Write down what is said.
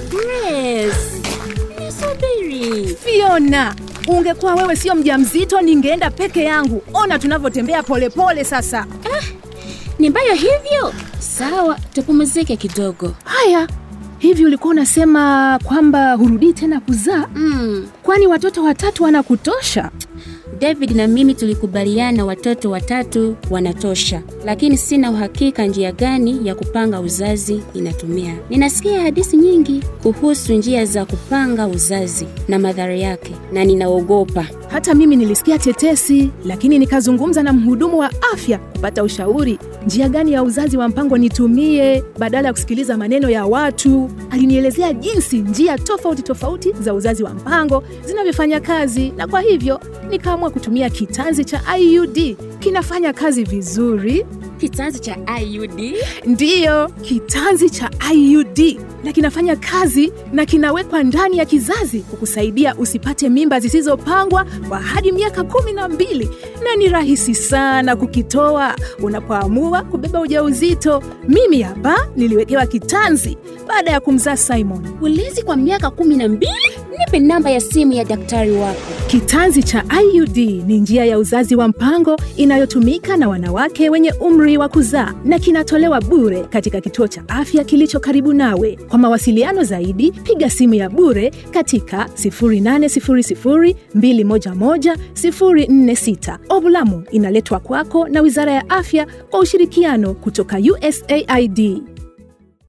Grace, nisubiri. Fiona, ungekuwa wewe sio mjamzito, ningeenda peke yangu. Ona tunavyotembea polepole sasa. Ni mbaya hivyo? Sawa, tupumzike kidogo. Haya, hivi ulikuwa unasema kwamba hurudii tena kuzaa? Mm, Kwani watoto watatu wanakutosha? David na mimi tulikubaliana watoto watatu wanatosha, lakini sina uhakika njia gani ya kupanga uzazi inatumia. Ninasikia hadithi nyingi kuhusu njia za kupanga uzazi na madhara yake, na ninaogopa. Hata mimi nilisikia tetesi, lakini nikazungumza na mhudumu wa afya kupata ushauri njia gani ya uzazi wa mpango nitumie badala ya kusikiliza maneno ya watu. Alinielezea jinsi njia tofauti tofauti za uzazi wa mpango zinavyofanya kazi, na kwa hivyo nikaamua kutumia kitanzi cha IUD. Kinafanya kazi vizuri. Kitanzi cha IUD Ndiyo, kitanzi cha IUD na kinafanya kazi na kinawekwa ndani ya kizazi kukusaidia usipate mimba zisizopangwa kwa hadi miaka kumi na mbili na ni rahisi sana kukitoa unapoamua kubeba ujauzito. Mimi hapa niliwekewa kitanzi baada ya kumzaa Simon. ulezi kwa miaka kumi na mbili. Nipe namba ya simu ya daktari wako. Kitanzi cha IUD ni njia ya uzazi wa mpango inayotumika na wanawake wenye umri wa kuzaa na kinatolewa bure katika kituo cha afya kilicho karibu nawe. Kwa mawasiliano zaidi, piga simu ya bure katika 0800211046. Ovulamu inaletwa kwako na Wizara ya Afya kwa ushirikiano kutoka USAID.